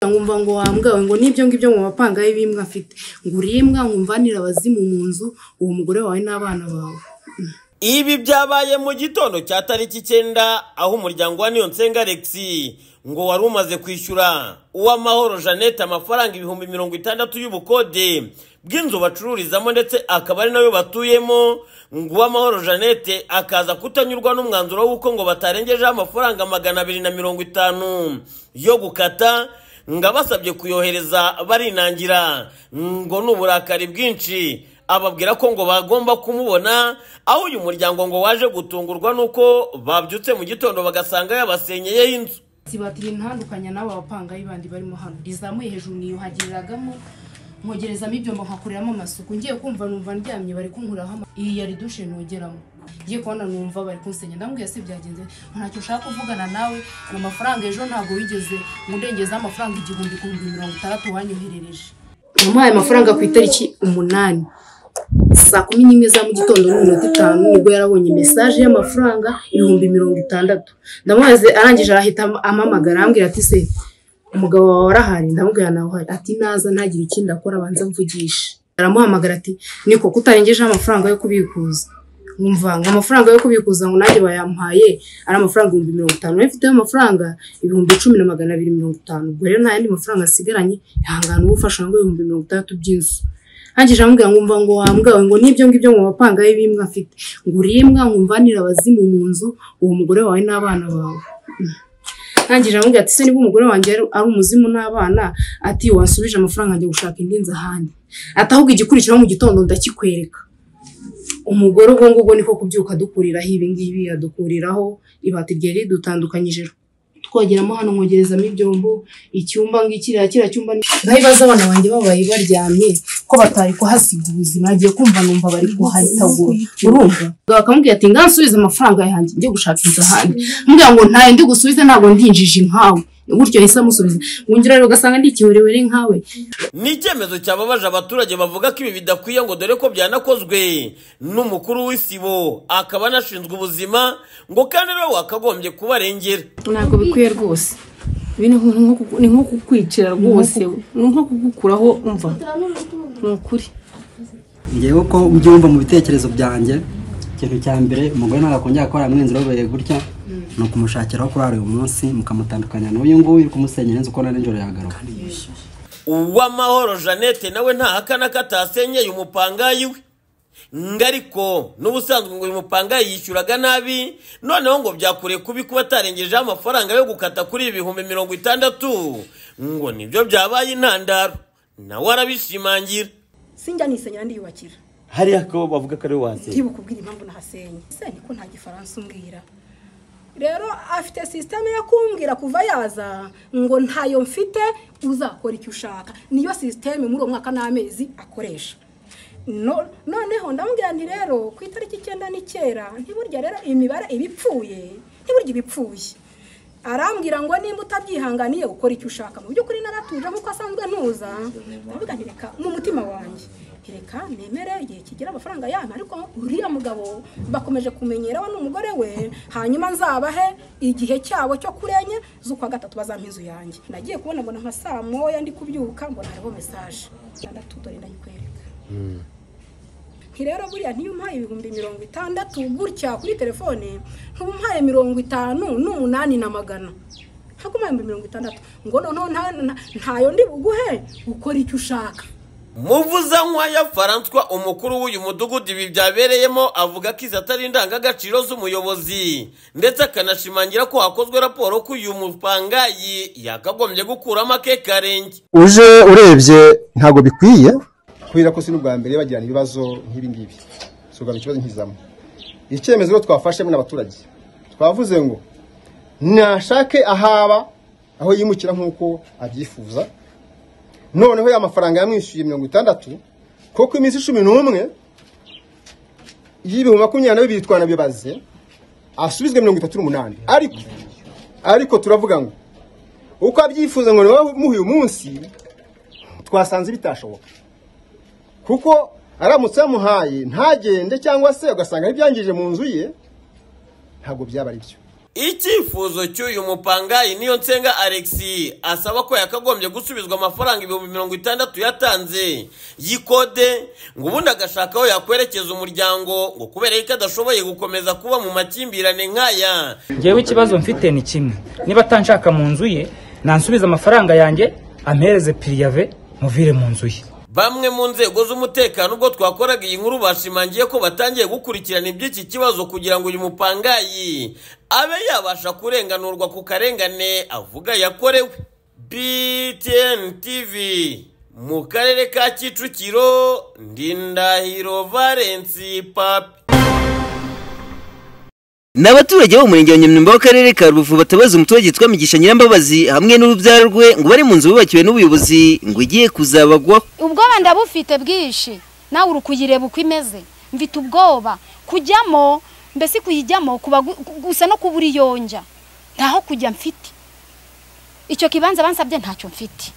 nkumva ngo wahamgawe ngo n'ibyo ngibyo mu mapanga ye bimwe afite nguriye imbwa nkumvanire abazimu mu nzu uwo mugore wawe n'abana bawe Ibi byabaye mu gitondo cya tariki icyenda aho umuryango wa Niyonsenga Alex ngo wari umaze kwishyura uwamahoro Jeannette amafaranga ibihumbi mirongo itandatu y'ubukode bw'inzu bacururizamo ndetse akaba ari nayo batuyemo ngo uwamahoro Jeannette akaza kutanyurwa n'umwanzuro w'uko ngo batarengejeho amafaranga magana abiri na mirongo itanu yo gukata ngo abasabye kuyohereza barinangira ngo ni uburakari bwinshi ababwira ko ngo bagomba kumubona aho uyu muryango ngo waje gutungurwa nuko babyutse mu gitondo bagasanga yabasenyeyeho inzu sibatira intandukanya n'abo bapangayi bandi barimo hano rizamuye hejuru niyuhagiriragamo nkogerezamo ibyombo nkakoreramo amasuku ngiye kumva numva ndyamye bari kunkuriraho ama iyi yari dushe nogeramo ngiye kubona numva bari kunsenya ndambwiye se byagenze ntacyo ushaka kuvugana nawe ngo amafaranga ejo ntabwo wigeze ngundengezeho amafaranga igihumbi ku bihumbi mirongo itandatu wanyoherereje namuhaye amafaranga ku itariki umunani saa kumi n'imwe za mu gitondo n'iminota itanu nibwo yarabonye mesaje y'amafaranga ibihumbi mirongo itandatu ndamubaze arangije arahita amamagara arambwira ati se umugabo wawe arahari ndamubwira nawe uhari ati naza ntagire ikindi akora abanza mvugishe aramuhamagara ati niko kutarengejeho amafaranga yo kubikuza nkumva ngo amafaranga yo kubikuza ngo nanjye bayampaye ari amafaranga ibihumbi mirongo itanu nawe mfiteho amafaranga ibihumbi icumi na magana abiri mirongo itanu ubwo rero nta yandi mafaranga asigaranye ihangane uba ufasha ngo ibihumbi mirongo itandatu by'inzu hangije amubwira ngo mva ngo wahamgawe ngo n'ibyo ngibyo mu mapanga ye bimwe afite nguriye imbwa nkumvanire abazimu mu nzu uwo mugore wawe n'abana bawe hangije amubwira ati se niba umugore wanjye ari umuzimu n'abana ati wasubije amafaranga njya gushaka indi nzu ahandi ati ahubwo igikurikiraho mu gitondo ndakikwereka umugore ubwo ngubwo niko kubyuka dukuriraho ibi ngibi adukuriraho ibati ryari ridutandukanyije twogeramo hano nkogerezamo ibyombo icyumba ngiki kiriya cyumba ni nkabibaza abana banjye babaye baryamye ko batari kuhasiga ubuzima agiye kumva numva bari kuhatagura urumva bakamubwira ati ngansubize amafaranga yanjye njye gushaka inzu ahandi mbwira ngo ntayo ndi gusubize ntabwo ndinjije nkawe gutyo yahise amusubiza wongera rero ugasanga ndi ikiwerewere nkawe ni icyemezo cyababaje abaturage bavuga ko ibi bidakwiye ngo dore ko byanakozwe n'umukuru w'isibo akaba anashinzwe ubuzima ngo kandi nawe wakagombye kubarengera ntabwo bikwiye rwose ibi ni nko kuku- ni nko kukwicira rwose ni nko kugukuraho umva ni ukuri ngewe uko mbyumva mu bitekerezo byanjye ikintu cya mbere umugore ntabwo akongera gukorera mu inzira ubereye gutya ni ukumushakiraho kuri uyu munsi mukamutandukanya n'uyu nguyu uri kumusenyera inzu uko na nijoro yagaruka uwamahoro jeannette nawe ntahakana ko atasenyeye umupangayi we ngo ariko n'ubusanzwe ngo uyu mupangayi yishyuraga nabi noneho ngo byakure kubi kuba atarengejeho amafaranga yo gukata kuri ibi bihumbi mirongo itandatu ngo nibyo byabaye intandaro nawe arabishimangira sinjya nisenyera ndiyubakira hariya ko bavuga ko ari we wasenye ntibukubwire impamvu nahasenye se niko nta gifaransa umbwira rero afite sisiteme yo kumbwira kuva yaza ngo ntayo mfite uzakora icyo ushaka niyo sisiteme muri uwo mwaka n'amezi akoresha No- noneho ndamubwira nti rero ku itariki icyenda n'icyera ntiburya rero imibare iba ipfuye ntiburya iba ipfuye arambwira ngo nimba utabyihanganiye ukora icyo ushaka mu by'ukuri naratuje nk'uko asanzwe ntuza ndavuga nti reka mu mutima wanjye nti reka nemere igihe kigira amafaranga yanyu ariko uriya mugabo bakomeje kumenyera we n'umugore we hanyuma nzabahe igihe cyabo cyo kuri enye z'ukwa gatatu bazampa inzu yanjye nagiye kubona mbona nka saa moya ndi kubyuka mbona hariho mesaje itandatu dore ndayikwereka nti rero buriya ntiyo umpaye ibihumbi mirongo itandatu gutya kuri telefone ntuba umpaye mirongo itanu n'umunani na magana ntabwo umpaye ibihumbi mirongo itandatu ngo noneho nta- nta- ntayo ndi buguhe ukora icyo ushaka muvuzanywa ya faranswa umukuru w'uyu mudugudu ibi byabereyemo avuga ko izi atari indangagaciro z'umuyobozi ndetse akanashimangira ko hakozwe raporo ko uyu mupangayi yakagombye gukuramo akekarenge uje urebye ntabwo bikwiye kubera ko si n'ubwa mbere bagirana ibibazo nk'ibi ngibi si ubwa mbere ikibazo nk'izamo icyemezo rero twafashe muri abaturage twavuze ngo nashake ahaba aho yimukira nk'uko abyifuza noneho ya mafaranga yamwishyuye mirongo itandatu kuko iminsi cumi n'umwe y'ibihumbi makumyabiri na bibiri twanabibaze asubizwe mirongo itatu n'umunani ariko ariko turavuga ngo uko abyifuza ngo nibamuhe umunsi twasanze bitashoboka kuko aramutse yamuhaye ntagende cyangwa se ugasanga ntibyangije mu nzu ye ntabwo byaba ari byo icyifuzo cy'uyu mupangayi niyo nsenga alexi asaba ko yakagombye gusubizwa amafaranga ibihumbi mirongo itandatu yatanze y'ikode ngo ubundi agashaka aho yakwerekeza umuryango ngo kubera yuko adashoboye gukomeza kuba mu makimbirane nk'aya ngewe ikibazo mfite ni kimwe niba atanshaka mu nzu ye nansubiza amafaranga yanjye ampereze piriyave muvire mu nzu ye Bamwe mu nzego z'umutekano ubwo twakoraga iyi nkuru bashimangiye ko batangiye gukurikirana iby'iki kibazo kugira ngo uyu mupangayi abe yabasha kurenganurwa ku karengane avuga yakorewe. BTN TV mu karere ka Kicukiro Ndindahiro Valence Papi. Ni abaturage bo mu murenge wa Nyamyumba w'akarere ka Rubavu batabaza umuturage witwa Migisha Nyirambabazi hamwe n'urubyaro rwe ngo bari mu nzu bubakiwe n'ubuyobozi ngo igiye kuzabagwaho ubwoba ndabufite bwinshi nawe uri kuyireba uko imeze mfite ubwoba kujyamo mbese kuyijyamo kuba gu- gu- gusa no kubura iyonja ntaho kujya mfite icyo kibanza bansabye ntacyo mfite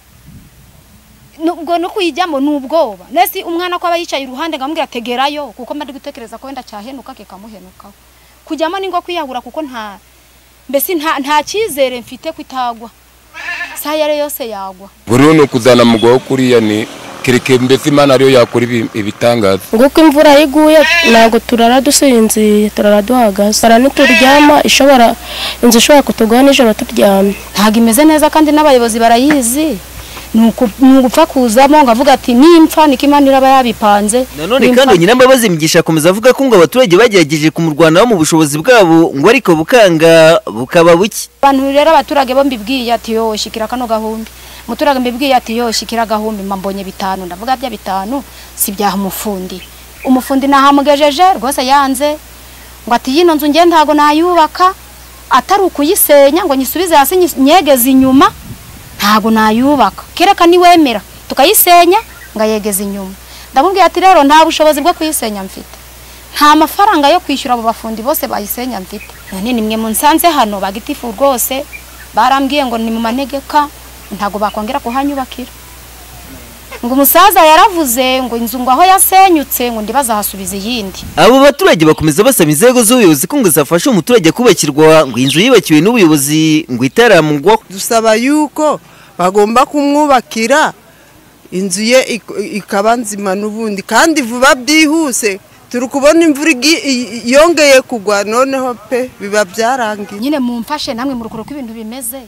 nubwo no kuyijyamo ni ubwoba nesi umwana ko aba yicaye iruhande ngamubwira tegerayo kuko mba ndi gutekereza ko wenda cyahenuka kikamuhenukaho kujyamo ni ngo kwiyahura kuko nta mbese nta nta cyizere mfite ko itagwa isaha iyo ari yo yose yagwa buriya ni ukuzana mugabo kuriya ni kereke mbese imana ariyo yakora ibi- ibitangaza nguko imvura iyo iguye ntabwo turara dusinziye turara duhagaze hari n'ituryama ishobora inzu ishobora kutugwa nijoro turyamye ntabwo imeze neza kandi n'abayobozi barayizi ni uku- ni ugupfa kuzamo ngo avuga ati nimpfa niko imana iraba yabipanze none Nimpfa- kandi Nyirambabazi Migisha akomeza avuga ko ngo abaturage bagerageje kumurwanaho mu bushobozi bwabo ngo ariko bukanga bukaba buke abantu rero abaturage bo mbibwiye ati yo shikira kano gahumbi umuturage mbibwiye ati yo shikira agahumbi mba mbonye bitanu ndavuga bya bitanu si byaha umufundi umufundi nahamugejeje rwose yanze ngo ati yino nzu nge ntago nayubaka atari ukuyisenya ngo nyisubize hasi nyi- nyegeze inyuma ntago nayubaka kereka niwemera tukayisenya ngayegeza inyuma ndamubwira ati rero nta bushobozi bwo kuyisenya mfite nta mafaranga yo kwishyura abo bafundi bose bayisenya mfite none nimwe munsanze hano bagitifu rwose barambwiye ngo ni mu manegeka ntabwo bakongera kuhanyubakira ngo umusaza yaravuze ngo inzu ngo aho yasenyutse ngo ndibaza ahasubiza iyindi abo baturage bakomeza basaba inzego z'ubuyobozi ko ngo zafasha umuturage kubakirwa ngo inzu yibakiwe n'ubuyobozi ngo itaramugwaho dusaba yuko bagomba kumwubakira inzu ye ik- ikaba nzima n'ubundi kandi vuba byihuse turi kubona imvura igi- i- yongeye kugwa noneho pe biba byarangiye nyine mumfashe namwe mu rukuruko ibintu bimeze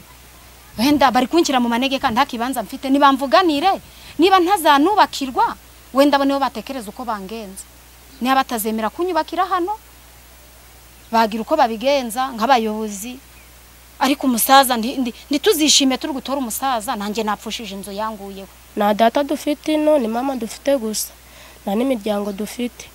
wenda bari kunshyira mu manegeka nta kibanza mfite ntibamvuganire niba ntazanubakirwa wenda bo nibo batekereza uko bangenza niba batazemera kunyubakira hano bagira uko babigenza nk'abayobozi ariko umusaza ndi- ndi- ntituzishime turi gutora umusaza nanjye napfushije inzu yanguyeho nta data dufite ino ni mama dufite gusa nta n'imiryango dufite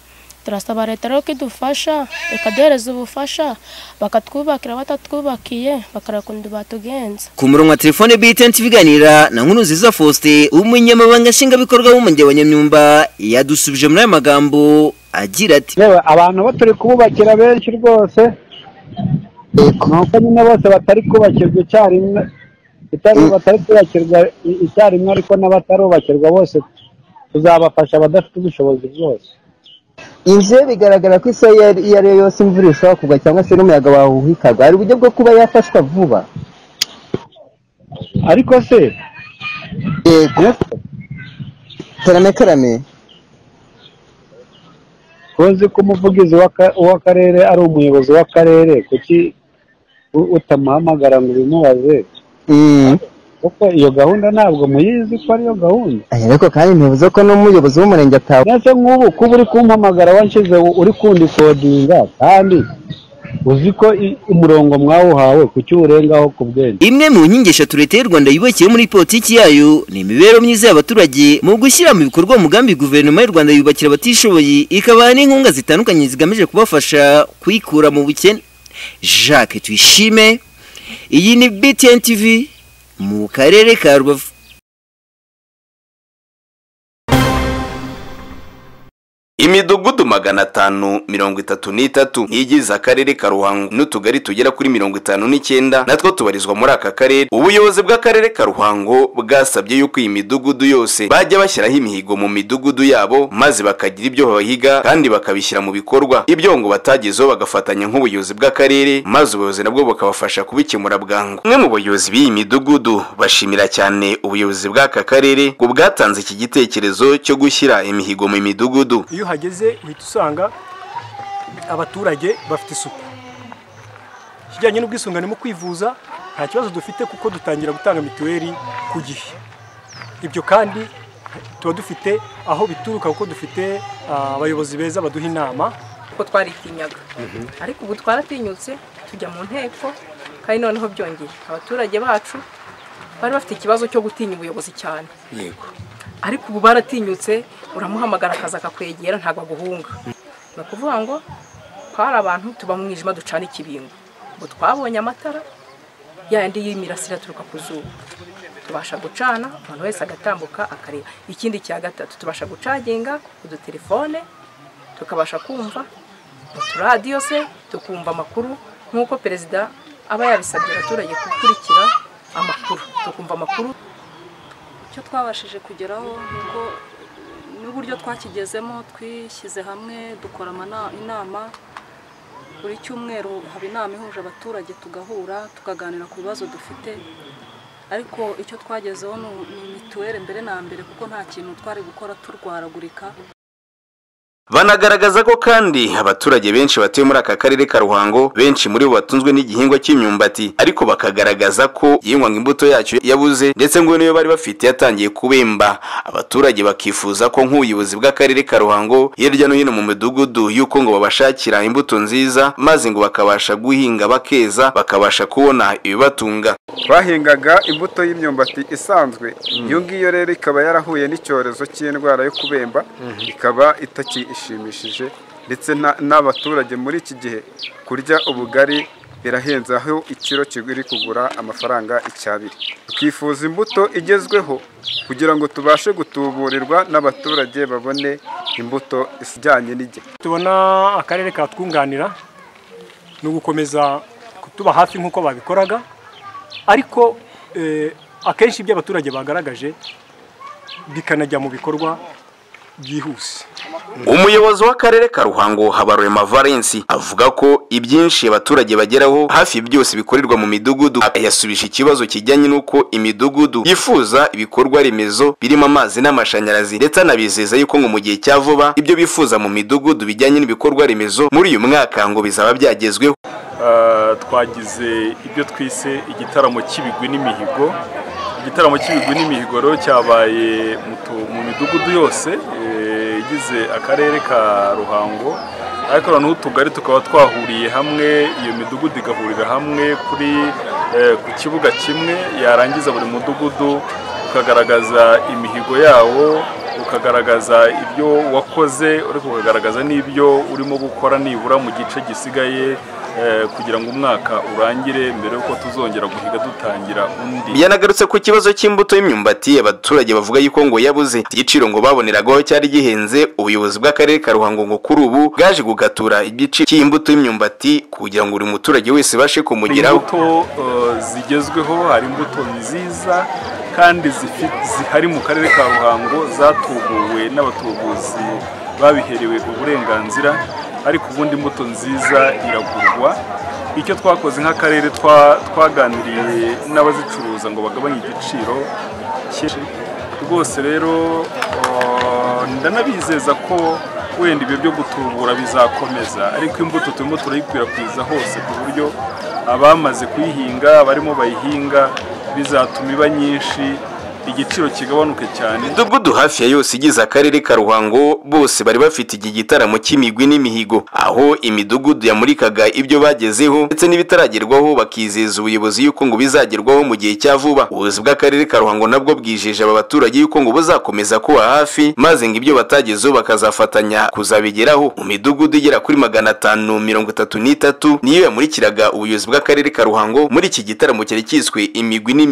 turasaba leta rero ko idufasha ikaduhereza ubufasha bakatwubakira batatwubakiye bakareba ukuntu batugenza ku murongo wa telefone BTN TV iganira na nkuru nziza Faustin umunyamabanga nshingwabikorwa w'umurenge wa Nyamyumba yadusubije muri aya magambo agira ati reba abantu bo turi kububakira benshi rwose nuko nyine bose batari kubakirwa icyarimwe itari batari kubakirwa i- icyarimwe ariko n'abatarubakirwa bose tuzabafasha abadafite ubushobozi bwose inzu ye bigaragara ko isaha iyo ari- iyo ari yo yose imvura ishobora kugwa cyangwa se n'umuyaga wahuhikaga hari uburyo bwo kuba yafashwa vuba ariko se yego karame karame tuzi ko umuvugizi w'aka- w'akarere ari umuyobozi w'akarere kuki u- utamuhamagara ngo ubimubaze kuko iyo gahunda ntabwo muyizi ko ariyo gahunda ariko kandi ntibivuze ko n'umuyobozi w'umurenge atawe mbese nk'ubu kuba uri kumpamagara wanshyize uri kundikodinga kandi uzi ko i- umurongo mwawuhawe kuki uwurengaho ku bwenge Imwe mu nkingi eshatu leta y'u Rwanda yubakiye muri politiki yayo ni imibereho myiza y'abaturage mu gushyira mu bikorwa umugambi guverinoma y'u Rwanda yubakira abatishoboye ikabaha n'inkunga zitandukanye zigamije kubafasha kwikura mu bukene Jacques Tuyishime iyi ni BTN TV mu karere ka Rubavu imidugudu magana atanu mirongo itatu n'itatu igize akarere ka ruhango n'utugari tugera kuri mirongo itanu n'icyenda natwo tubarizwa muri aka karere ubuyobozi bw'akarere ka ruhango bwasabye yuko iyi midugudu yose bajya bashyiraho imihigo mu midugudu yabo maze bakagira ibyo bahiga kandi bakabishyira mu bikorwa ibyo ngo batagezeho bagafatanya nk'ubuyobozi bw'akarere maze ubuyobozi nabwo bukabafasha kubikemura bwangu umwe mu bayobozi b'iyi midugudu bashimira cyane ubuyobozi bw'aka karere ku bwatanze iki gitekerezo cyo gushyira imihigo mu midugudu iyo uhageze uhita usanga abaturage bafite isuku ikijyanye n'ubwisungane mu kwivuza nta kibazo dufite kuko dutangira gutanga mituweli ku gihe ibyo kandi tuba dufite aho bituruka kuko dufite ah, abayobozi beza baduha inama kuko twaritinyaga ariko ubu twaratinyutse tujya mu nteko kandi noneho byongeye abaturage bacu bari bafite ikibazo cyo gutinya ubuyobozi cyane yego ariko ubu baratinyutse uramuhamagara akaza akakwegera ntabwo aguhunga ni ukuvuga ngo twari abantu tuba mu mwijima ducana ikibingo ubu twabonye amatara yandi y'imirasire aturuka ku zuba tubasha gucana umuntu wese agatambuka akareba ikindi cya gatatu tubasha gucaginga udutelefone tukabasha kumva uturadiyo se tukumva amakuru nk'uko perezida aba yabisabye abaturage gukurikira amakuru tukumva amakuru icyo twabashije kugeraho ni uko n'uburyo twakigezemo twishyize hamwe dukora amana- inama buri cyumweru haba inama ihuje abaturage tugahura tukaganira ku bibazo dufite ariko icyo twagezeho ni ni mituweli mbere na mbere kuko nta kintu twari gukora turwaragurika Banagaragaza ko kandi abaturage benshi batuye muri aka karere ka Ruhango benshi muri bo batunzwe n'igihingwa cy'imyumbati ariko bakagaragaza ko yingwa imbuto yacyo yabuze ndetse ngo niyo bari bafite yatangiye kubemba abaturage bakifuza ko nk'ubuyobozi bw'akarere ka Ruhango hirya no hino mu midugudu yuko ngo babashakira imbuto nziza maze ngo bakabasha guhinga bakeza bakabasha kubona ibibatunga bahingaga imbuto y'imyumbati isanzwe iyo ngiyo rero ikaba yarahuye n'icyorezo cy'indwara yo kubemba ikaba itakishimishije ndetse na- n'abaturage muri iki gihe kurya ubugari birahenze aho ikiro kiguri kugura amafaranga icyabiri twifuza imbuto igezweho kugira ngo tubashe gutuburirwa n'abaturage babone imbuto ijyanye n'igihe tubona akarere katwunganira ni ugukomeza kutuba hafi nk'uko babikoraga ariko eh, akenshi ibyo abaturage bagaragaje bikanajya mu bikorwa byihuse umuyobozi w'akarere ka ruhango habarurema valensi avuga ko ibyinshi abaturage bageraho hafi byose bikorerwa mu midugudu yasubije ikibazo kijyanye n'uko imidugudu yifuza ibikorwa remezo birimo amazi n'amashanyarazi ndetse anabizeza yuko ngo mu gihe cya vuba ibyo bifuza mu midugudu bijyanye n'ibikorwa remezo muri uyu mwaka ngo bizaba byagezweho Ah, twagize ibyo twise igitaramo cy'ibigwi n'imihigo igitaramo cy'ibigwi n'imihigo rero cyabaye mu tu- mu midugudu yose eh, igize akarere ka ruhango ariko noneho utugari tukaba twahuriye hamwe iyo midugudu igahurira hamwe kuri eh, ku kibuga kimwe yarangiza buri mudugudu ukagaragaza imihigo yawo ukagaragaza ibyo wakoze ariko ukagaragaza n'ibyo urimo gukora nibura mu gice gisigaye eh, kugira ngo umwaka urangire mbere y'uko tuzongera guhiga dutangira undi yanagarutse ku kibazo cy'imbuto y'imyumbati abaturage bavuga yuko ngo yabuze igiciro ngo baboneragaho cyari gihenze ubuyobozi bw'akarere ka ruhango ngo kuri ubu bwaje gugatura igiciro cy'imbuto y'imyumbati kugira ngo buri muturage wese ibashe kumugeraho imbuto eh, zigezweho hari imbuto nziza kandi zifi- zihari mu karere ka ruhango zatubuwe n'abatubuzi babiherewe uburenganzira ariko ubundi imbuto nziza iragurwa icyo twakoze nk'akarere twa- twaganiriye n'abazicuruza ngo bagabanye igiciro cyinshi rwose rero eh, ndanabizeza ko wenda ibyo byo gutubura bizakomeza ariko imbuto turimo turayikwirakwiza hose ku buryo abamaze kuyihinga barimo bayihinga bizatuma iba nyinshi igiciro kigabanuke cyane imidugudu hafi ya yose igize akarere ka ruhango bose bari bafite iki gitaramo cy'imigwi n'imihigo aho imidugudu yamurikaga ibyo bagezeho ndetse n'ibitaragerwaho bakizeza ubuyobozi yuko ngo bizagerwaho mu gihe cya vuba ubuyobozi bw'akarere ka ruhango nabwo bwijeje aba baturage yuko ngo buzakomeza kuba hafi maze ngo ibyo batagezeho bakazafatanya kuzabigeraho mu midugudu igera kuri magana atanu mirongo itatu n'itatu niyo yamurikiraga ubuyobozi bw'akarere ka ruhango muri iki gitaramo cyari cyiswe imigwi n'imihigo